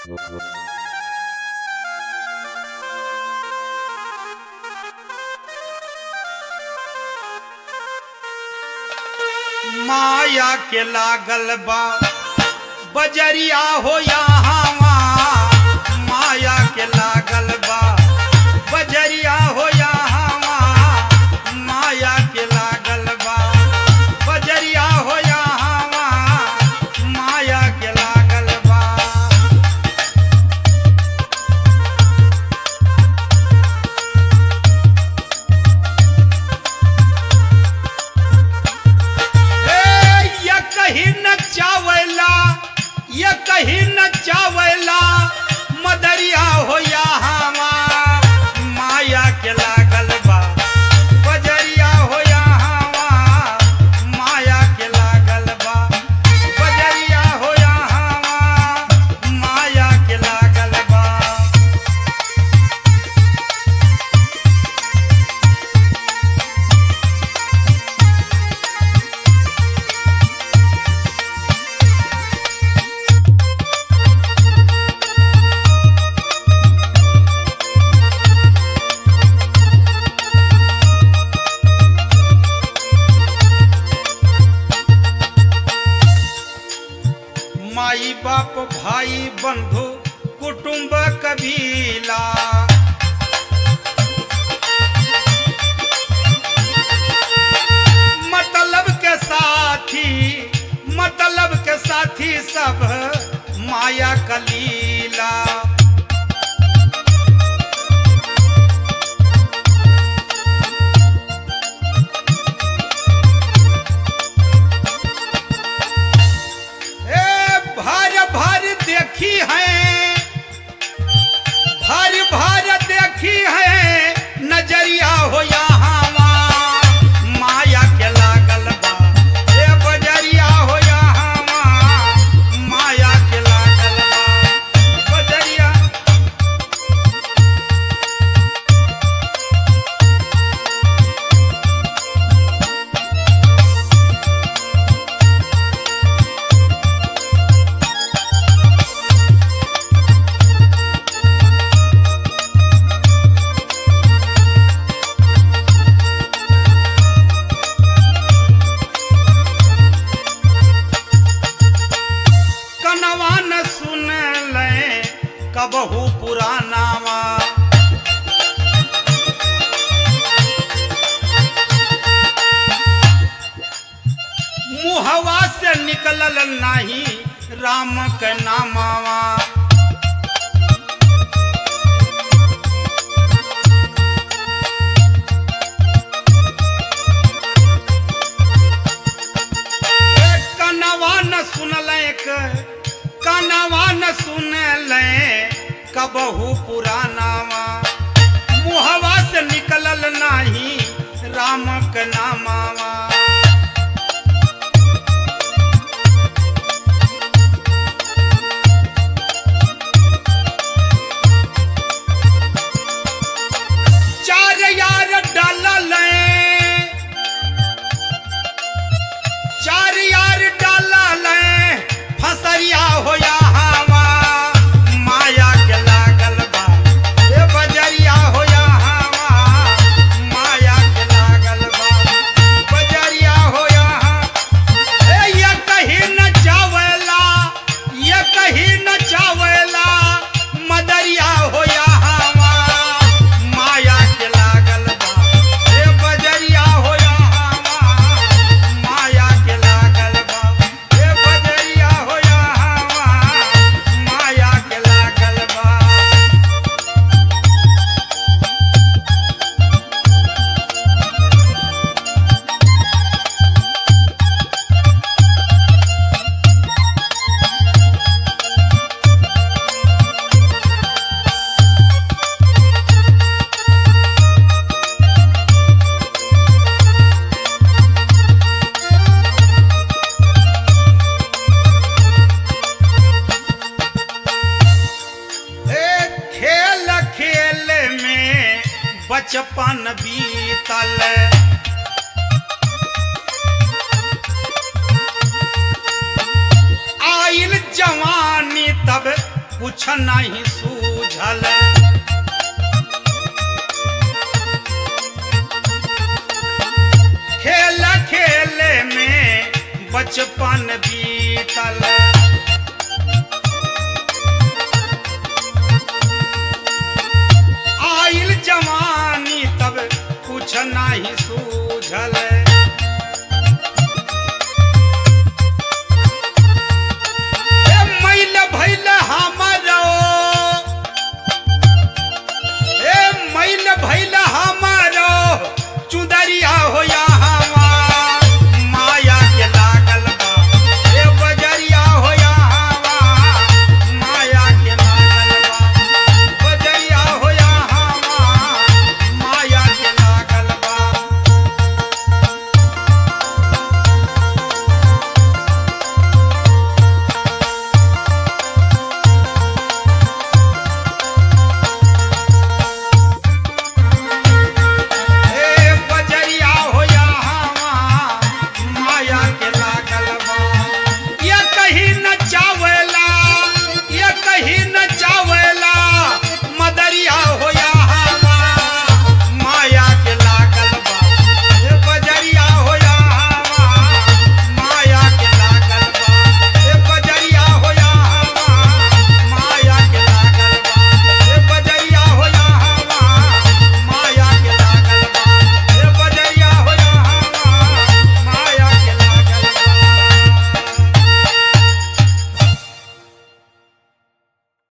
माया के लागल बा बजरिया हो यहाँ माया के लागल बा बजरिया हो यहाँ माया के लागल बा बजरिया हो यहाँ माया के लागल बा ए, ये कहीं न चावला ये कहीं न चावला मदरिया हो यहाँ माया के लागल बा बजरिया हो यहाँ माया के लागल बा बजरिया हो यहाँ माया के लागल बा माई बाप भाई बंधु कुटुंब कबीला मतलब के साथी मतलब के साथी सब माया कलीला ए भर भर देखी है भर भर देखी है नजरिया हो यहाँ माया के लागल बा ए बजरिया हो यहाँ माया के लागल बा बजरिया कनवा न सुन ले कबहू पुरानावा मुहवा से निकलल नाही राम के नामावा ए कनवा न सुनल कनवा न सुनल कबहू पुरानावा मुहवा से निकलल नाही राम के नामावा चार यार डालल चार यार डालल फसरिया हो यहाँ माया के लागल बा ए बजरिया हो यहाँ माया के लागल बा बजरिया हो यहाँ ए ये कहीं न चावला ये कहीं न चावला मदरिया हो यहाँ माया के लागल बा ए बजरिया हो यहाँ माया के लागल बा ए बजरिया हो यहाँ माया के लागल बा ए खेल खेल में बचपन बीतल आइल जवानी तब कुछ नहीं सूझल खेल खेले में बचपन बीतल आइल जवानी तब कुछ नहीं